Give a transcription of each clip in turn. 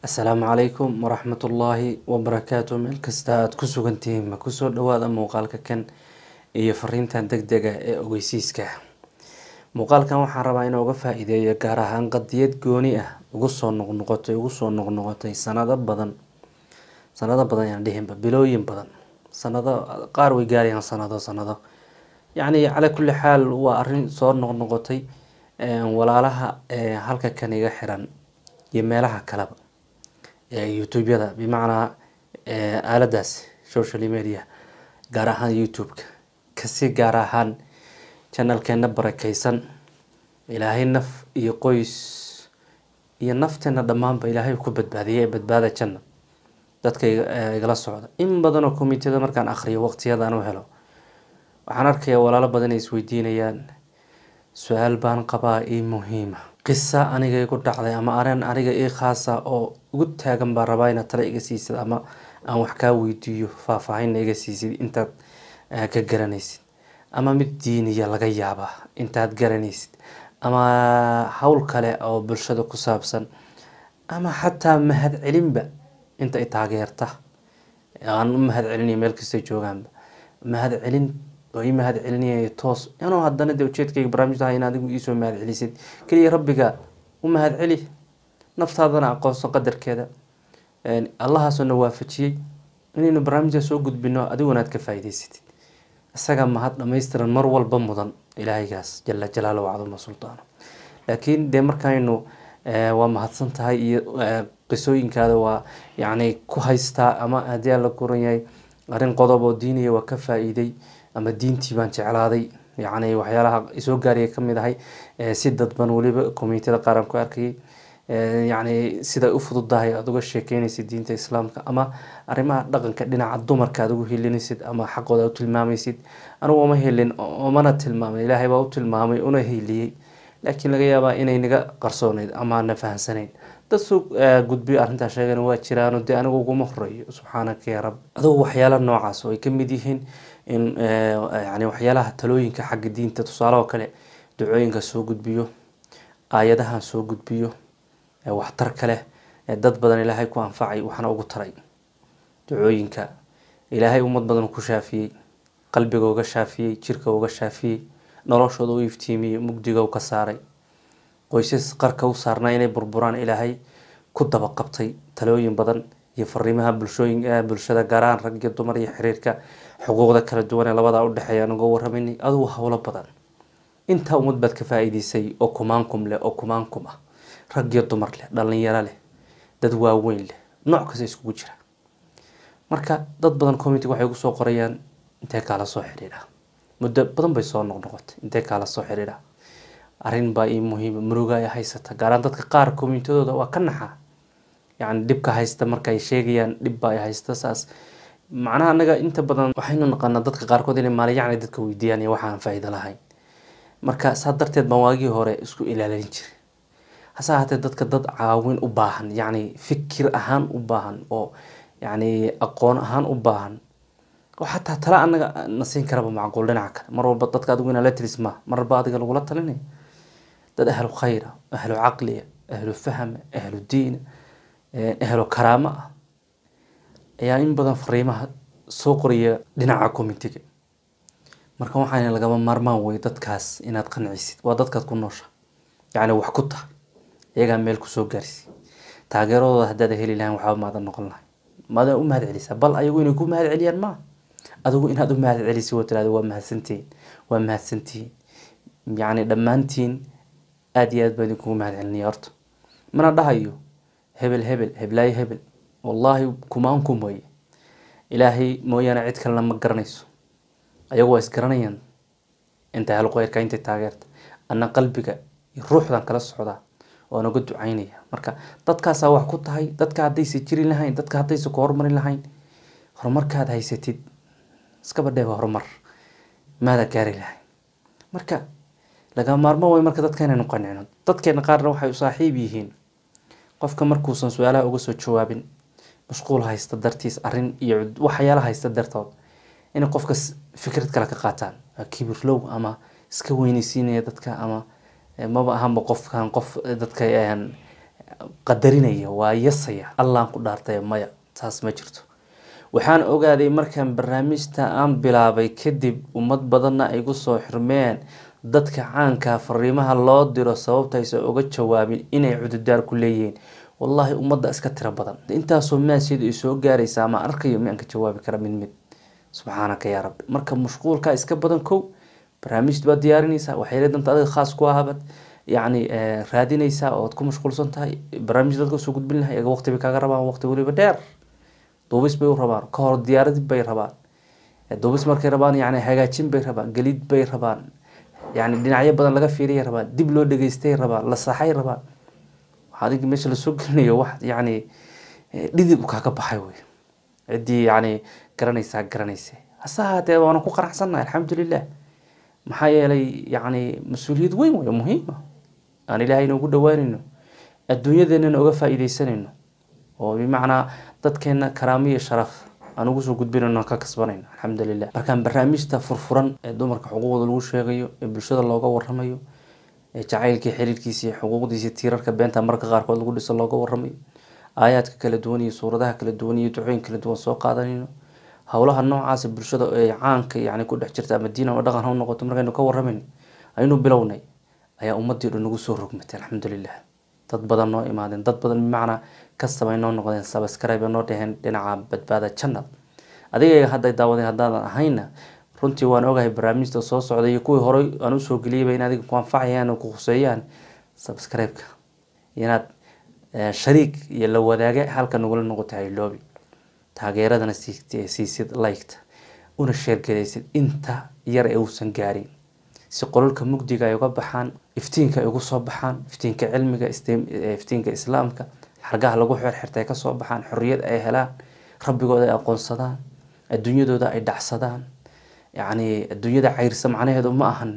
asalaamu calaykum waraxmatullaahi wabarakaatu meel kasta aada ku sugantihiin ma kusoo dhawaada muuqaalka kan iyo fariintan deg dega ee ogeysiiska muuqaalkan waxaan rabaa inuu uga faa-iideeyo gaar ahaan qadiyad gooni ah ugu soo noqnoqotay ugu soo noqnoqotay sanado badan sanado badan yaan dhihinba bilooyin badan sanado qaar way gaarayaan sanado sanado yacni calaa kulli xaal waa arrin soo noqnoqotay walaalaha halka kan iga xiran iyo meelaha kaleba youtube-yada bimacnaa aaladaas social media gaar ahaan youtube-ka kasi gaar ahaan janalkeena barakeysan ilaahay naf iyo qoys iyo nafteena dhammaanba ilaahay ku badbaadiyay ee badbaada janna dadka igala socda in badanoo commiteda markaan akhriyo waqtiyadaan u helo waxaan arkayaa walaalo badan ay isweydiinayaan su-aal baan qabaa ii muhiima qisa aniga igu dhacday ama arin aniga ii khaasa oo ugu taagan baa rabaa inaad tale iga siisid ama aan wax kaa weydiiyo faahfaahinna iga siisid intaad ka garanaysid ama mid diiniya laga yaabaa intaad garanaysid ama howl kale oo bulshada ku saabsan ama xataa mahad celinba inta i taageerta aan u mahad celinayo meel kasta joogaanba mahad celin oo ii mahad celinaya toos inuu haddana de ujeedkayga barnaamijtaha in adigu iisoo mahad celisid keliya rabbiga u mahad celi naftaadana aqoonso qadarkeeda allahaasoo na waafajiyey inaynu barnaamijta soo gudbino adiguna aad ka faa-iideysatid isaga mahad dhamaystiran mar walba mudan ilaahaygaas jala jalaalo wacduma sultaano laakiin dee markaynu waa mahadsan tahay iyo qisooyinkaada waa yacni ku haystaa ama haddii aan la guran yahay arrin qodob oo diiniya waa ka faa-iiday ama diintii baan jeclaaday yacni waxyaalaha isoo gaariya kamid ahay si dadban weliba communitida qaar aan ku arkayay yacni siday u fududahay aada uga sheekeynaysid diinta islaamka ama arrimaha dhaqanka dhinaca dumarka aada ugu helinaysid ama xaqooda u tilmaamaysid anigu uma helin umana tilmaamay ilaahay baa u tilmaamay una heliyey laakiin laga yaabaa inay naga qarsooneyd ama na fahamsanayn dad soo gudbiyo arrintaa sheegan waa jiraano dee anigu uguma horeeyo subxaanaka ya rab adugu waxyaala noocaas oo ay kamid yihiin in yani waxyaalaha talooyinka xagga diinta tusaale oo kale ducooyinka soo gudbiyo aayadahan soo gudbiyo waxtar kale dad badan ilaahay ku anfacay waxna ugu taray ducooyinka ilaahay ummad badan ku shaafiyey qalbiga uga shaafiyey jirka uga shaafiyey noloshooda u iftiimiyey mugdiga u ka saaray qoysas qarka u saarnaa inay burburaan ilaahay ku daba qabtay talooyin badan iyo fariimaha bulshooyin bulshada gaaraan rag iyo dumar iyo xiriirka xuquuqda kala duwan ee labadaa udhexeeya aan uga waramayna adugu howlo badan intaa ummad baad ka faa-iideysay oo kumaankum leh oo kumaankum ah rag iyo dumar leh dhalinyaro leh dad waaweyn leh nooc kasta iskugu jira marka dad badan community waxay ugu soo qorayaan intee kaala soo xidhiidha muddo badan bay soo noqnoqotay intee kaala soo xidhiidha arrin baa ii muhiima muruga ay haysata gaaraan dadka qaar communitadooda waa ka naxaa yacni dhibka haysta marka ay sheegayaan dhib baa ay haysta saas macnaha anaga inta badan waxaynu naqanaa dadka qaarkood inay maalayacni dadka weydiiyaan iyo waxaan faa-iido lahayn marka saa darteed baan waagii hore isku ilaalin jiray hase ahaatee dadka dad caawin u baahan yacni fikir ahaan u baahan oo yacni aqoon ahaan u baahan oo xataa tale anaga na siin karaba macquul dhinaca kale mar walba dadka adigu inaa la tiris ma marba adiga lagula talinaya dad ahlu khayra ahlu caqliya ahlu fahma ahlu diina ahlu karaamo ah ayaa in badan fariimaha soo qoraya dhinaca communitiga marka waxaana lagama maarmaan wey dadkaas inaad qancisid waa dadkaad ku noosha yacni wax ku tahay iyagaa meel kusoo gaarsi taageeradooda haddaad heli lahayn waxba maadan noqon lahay maadan u mahad celisaa bal ayagu inay ku mahad celiyaan maa adigu inaad u mahad celisi waa tirahda waa mahadsantihiin waa mahadsantihiin yacni dhammaantiin aada iyo aad baa idinkugu mahad celinaya horta mana dhahayo hebel hebel heblaayo hebel wallaahi kumaankum weye ilaahay mooyaane cid kalena ma garanayso ayagu waa isgaranayaan intay halqeyrka intay taageerta ana qalbiga iyo ruuxdan kala socdaa oo naga ducaynaya marka dadkaasaa wax ku tahay dadka haddaysa jiri lahayn dadka haddaysa ku horumarin lahayn horumarkaad haysatid iskaba dheeba horumar maada gaari lahayn marka laga maarmo way marka dadka inaynu qancino dadkeena qaarna waxay u saaxiib yihiin qofka markuusan su-aalaha uga soo jawaabin mashquul haysta dartiis arrin iyo waxyaala haysta dartood inay qofka fikrad kale ka qaataan kibirlow ama iska weyneysiinaya dadka ama maba ahanba qofkan qof dadka qadarinaya waa yasaya allaan ku dhaartay maya taas ma jirto waxaan ogaaday markaan barnaamijta aan bilaabay kadib ummad badanna ay gu soo xirmeen dadka caankaa fariimaha loo diro sababta aysan uga jawaabin inay cududaar ku leeyihiin wallaahi ummadda iska tiro badan intaasoo maasiyadu ay soo gaaraysa ama arkayo miyaan ka jawaabi kara mid mid subxaanaka yaa rabbi marka mashquulka iska badan kow barnaamij baad diyaarinaysaa waxyaala danta adiga khaas ku ahabad yacni raadinaysaa ood ku mashquulsan tahay barnaamij dadka usoo gudbin lahay iyaga waqti bay kaaga rabaan waqti weliba dheer duubis bay u rabaan ka hor diyaaradib bay rabaan duubis markay rabaan yani hagaajin bay rabaan gelid bay rabaan yani dhinacyo badan laga fiiriyay rabaan dib loo dhageystay rabaan la saxay rabaan adig meesha lasoo gelinayo wax yani dhidib kaaga baxay wey ciddii yani garanaysaa garanaysa hase haatee waana ku qanacsannahay alxamdulilah maxaa yeelay yani mas-uuliyad weyn wey muhiima aan ilaahay inoogu dhawaanayno adduunyadeenana oga faa-iideysanayno oo bimacnaa dadkeena karaamo iyo sharaf aan ugu soo gudbinayno ka kasbanayno alxamdulilah markaan barnaamijta furfuran ee dumarka xuquuqda lagu sheegayo ee bulshada looga waramayo ee jacaylkii xiriirkiisa iyo xuquuqdiisa tiirarka beenta marka qaarkood lagu dhiso looga waramayo aayaadka kala duwan iyo suuradaha kala duwan iyo ducooyin kala duwan soo qaadanayno howlaha noocaasa bulshada ee caanka yani ku dhex jirta ama diin ama dhaqan ha noqoto markaynu ka waramayno aynu bilownay ayaa ummadii dhan nagu soo rogmatay alxamdulilah dad badan noo imaadeen dad badan bimacnaa kastabay noo noqdeen sabaskarayba noo dheheen dhinaca badbaada jannad adigayga hadday daawadeen haddaadan ahayna runtii waan ogahay barnaamijta soo socday iyo kuwii horey aan usoo geliyayba in adiga ku anfacayaan oo ku khuseeyaan subscribe-ka inaad shariik iyo la wadaage halka nagula noqota hayloobi taageeradana siisid liketa una sheergaraysid inta yar ee uusan gaarin si qololka mugdiga ay uga baxaan iftiinka ay ugu soo baxaan iftiinka cilmiga iftiinka islaamka xargaha lagu xirxirta ay kasoo baxaan xorriyad ay helaan rabbigooda ay aqoonsadaan adduunyadooda ay dhacsadaan yacni adduunyada cayrsa macnaheedu ma ahan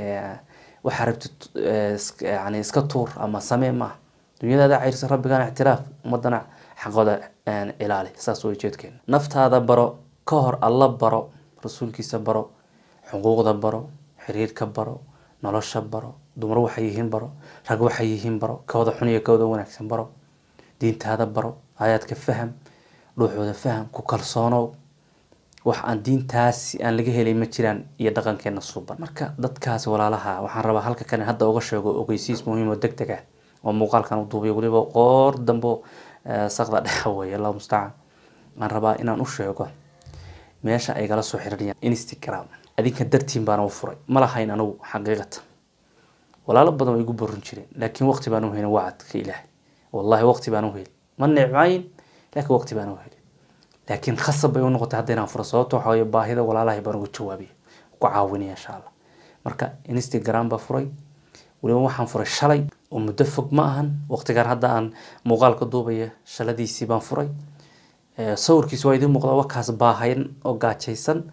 waxaa rabtid yani iska tuur ama samee maaha dunyadaada cayrsa rabbigana ictiraaf ummadana xaqooda ilaali saas way jeedkeena naftaada baro ka hor alla baro rasuulkiisa baro xuquuqda baro xiriirka baro nolosha baro dumar waxay yihiin baro rag waxay yihiin baro kawada xun iyo kawada wanaagsan baro diintaada baro aayaadka faham dhuuxooda faham ku kalsoonow wax aan diintaasi aan laga helay ma jiraan iyo dhaqankeena suuban marka dadkaas walaalaha waxaan rabaa halka kale hadda uga sheego ogeysiis muhiim oo deg deg ah oo muuqaalkan u duubiyo weliba qoor dambo saqda dhexa weeye allahu mustacaan aan rabaa inaan u sheego meesha ay gala soo xiriirayaan instagram adinka dartiin baana u furay ma lahayn anigu xaqiiqatan walaalo badan way igu borin jireen laakiin waqti baan u helin wacadka ilaahay wallahi waqti baan u helin ma necmayn laakiin waqti baan u helin laakiin khasab bay u noqotay hadda inaan furo sababto waxa weye baahida walaalahay baan ugu jawaabiya ku caawinaya insha allah marka instagram baa furay weliba waxaan furay shalay oo muddo fog ma ahan waqtigaan hadda aan muuqaalka duubaya shaladiisii baan furay sawirkiis waa idiin muuqda wakaas baahayn oo gaajaysan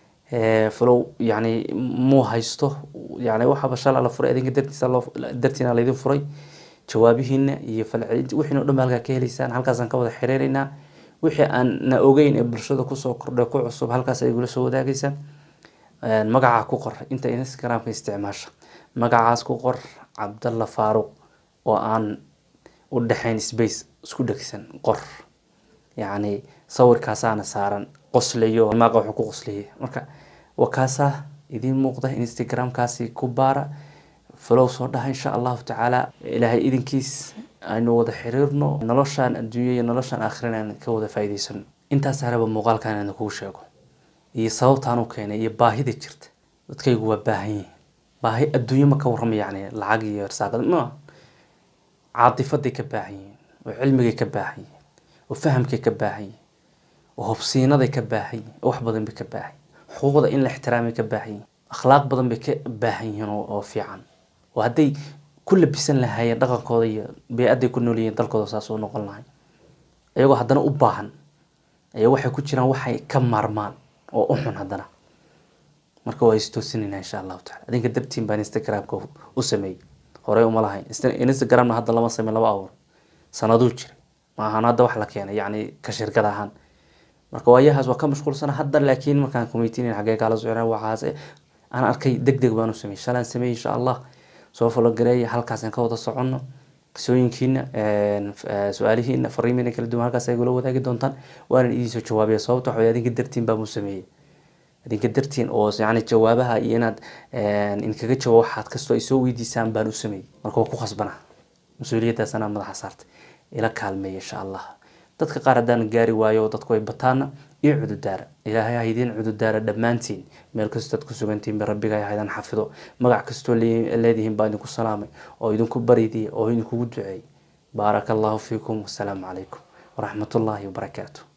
falow yani muu haysto yani waxaaba shala la furay adinka dartiisa loo dartiina laydin furay jawaabihiina iyo falcelinti wixiina o dhan ba halkaa ka heleysaan halkaasaan ka wada xiriireynaa wixii aan na ogeyn ee bulshada kusoo kordhay ku cusub halkaas ay igula soo wadaagaysaa magacaa ku qor inta instagramka isticmaasha magacaas ku qor cabdalla faaruq oo aan u dhexayn space isku dhegsan qor yacni sawirkaasaana saaran qoslayo maaqa wuxuu ku qosliyay marka waa kaasaa idiin muuqda instagramkaasi ku baara falow soo dhaha insha allahu tacaala ilaahay idinkiis aynu wada xiriirno noloshaan adduunya iyo noloshaan aakhirana aan ka wada faa'iidaysano intaas haraba muuqaalkan aan kuu sheego iyo sababtaan u keenay iyo baahida jirta dadkaygu waa baahan yihiin baahi adduunyo ma ka warrama yacni lacag iyo irsaaqad ma caatifaday ka baahan yihiin oo cilmigay ka baahan yihiin oo fahamkay ka baahan yihiin oo hobsiinaday ka baahan yihiin oo wax badan bay ka baahan yihiin xuquuqda in la ixtiraamay ka baahan yihiin akhlaaq badan bay ka baahan yihiin oo fiican oo hadday ku labisan lahaayeen dhaqankooda iyo bey-adday ku nool yihiin dalkooda saas u noqon lahay iyagoo haddana u baahan ayaa waxay ku jiraan waxay ka maarmaan oo u xun haddana marka waa istoosinayna insha allahu tacala adinka dartiin baan instagramka u sameeyey horey uma lahayn instagramna hadda lama samey laba awr sanaduu jiray ma ahaan hadda wax la keenay yacni ka shirkad ahaan marka waayahaas waa ka mashquulsana hadda laakiin markaan commitinin xagee kaala socona waxaas aan arkay deg deg baan u sameeyey shalaan sameeyey insha allah soo falogareeya halkaasaan ka wada soconno qisooyinkiina su-aalihiina fariimiina kala duwan halkaas ay gula wadaagi doontaan waanan idiinsoo jawaabaya sababta waxa adinka dartiin baa muu sameeyey adinka dartiin oo yani jawaabaha iyo inaad inkaga jawaab waxaad kastoo ay soo weydiisaan baan u sameeyey marka waa ku khasbana mas-uuliyaddaas anaa madaxa saartay ila kaalmeeya insha allah dadka qaar haddaan gaari waayo dadku ay bataana iyo cududaara ilaahay ha idiin cududaara dhammaantiin meel kastood ku sugantihiin ba rabbiga ha idin xafido magac kastoo leedihiin baa idinku salaamay oo idinku baridiya oo idinkugu duceeyay baaraka allahu fiikum wasalaamu calaykum waraxmat ullaahi wabarakaatu